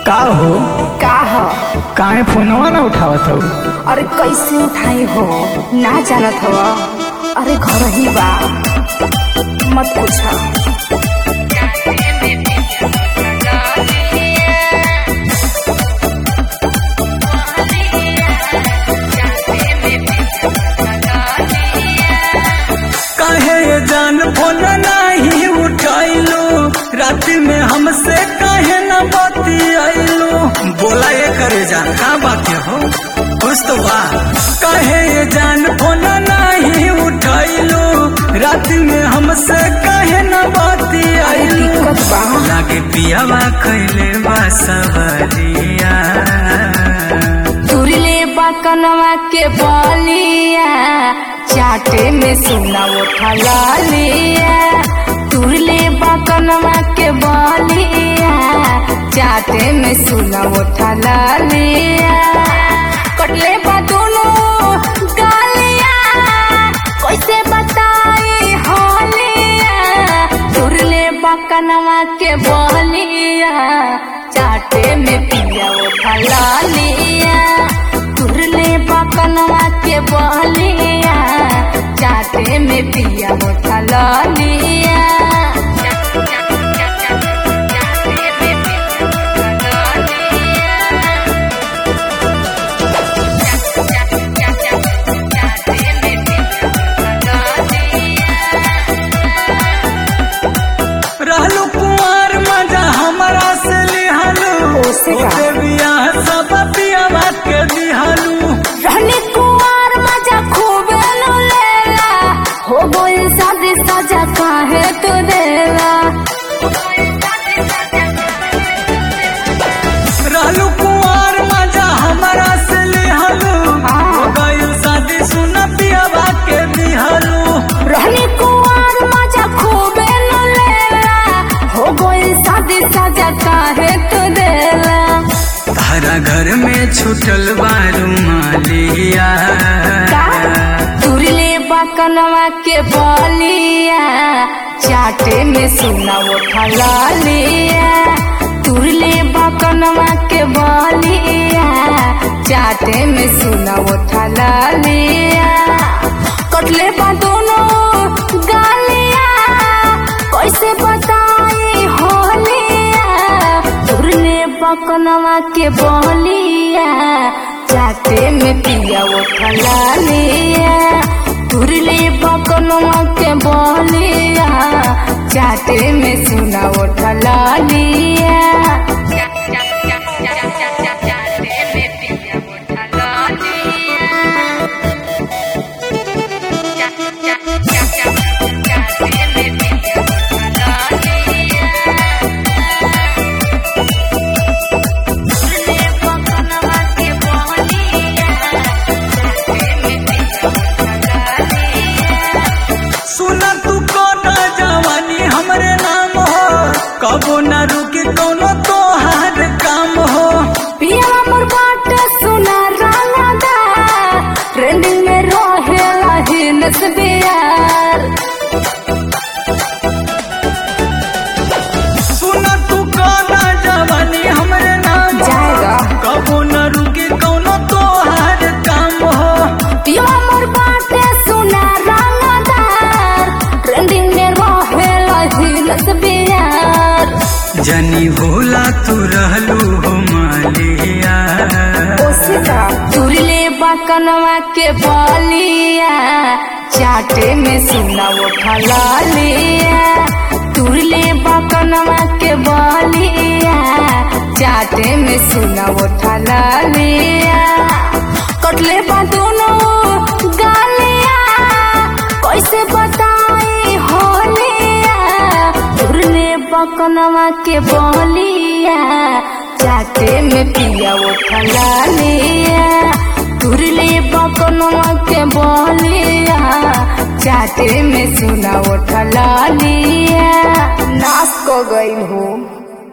का हो का ह काहे फोनवा ना उठावत हो अरे कैसे उठाई हो ना जानत हो अरे घर ही बा मत पूछ काहे ये जान फोन नहीं उठाइलो रात में हमसे काहे न बतियाइलो बोला ये करे जान का बात हो कुछ तो बा काहे ये जान फोन नहीं उठाइलो रात में हमसे काहे न अरे बतियाइलो दिक्कत बा लागे पियावा खैले बा सवरिया तुरले बा कनवा के बलिया चाटे में सुना उठा लिया तुरले बा कनवा के बलिया चाटे में सुना उठा लिया कटले बा दोनों गालिया कैसे बताई होलिया तुरले बा कनवा के बलिया चाटे में पिया उठा लिया तुरले बा कनवा के बलिया चाटे में पिया उठा लिया रहलू कुंवर मजा हमारा से लिहलू ओसे का? ओसे बियाह सब पियावा के दिहलू रहने कुमार मजा खूब नु लेला हो गई शादी सजा काहे तू देला रहलू कुंवर मजा हमारा से लिहलू हाँ। हो गइल शादी सुन पियावा के दिहलू रहने कुमार मजा खूब नु लेला हो गई शादी सजा काहे तू देला तारा घर में छुटल बारू मालिया का तुरले बकनवा के बलिया चाटे में सुना उठा लिया तुरले बकनवा के बलिया चाटे में सुना उठा लिया कटले बा दोनों गालिया कैसे बताई होलिया तुरले बकनवा के बलिया चाटे में पिया उठा लिया तुरले बकनवा के बलिया चाटे में सुना उठा लिया सुना तू कोना जवानी हमरे नाम हो कबो न रुके कोनो तोहार काम हो पिया मोर बाट सुना रंगदा ट्रेंडिंग में रहेला हिनस बियार सुना तू कोना जवानी हमरे नाम हो जाएगा। कबो न रुके कोनो तोहार काम हो पिया मोर बाट सुना रंगदार ट्रेंडिंग में रहेला हिनस बियार जनी भोला तू रहलू हो मालिया ओसिका तुरले बकनवा के बलिया चाटे में सुना उठा लिया तुरले बकनवा के बलिया चाटे में सुना उठा लिया कटले बा दोनों गालिया कैसे बताई होलिया तुरले बकनवा के बलिया चाटे में पिया उठा लिया तुरले बकनवा के बलिया चाटे में सुना उठा लिया नाश को गई हूँ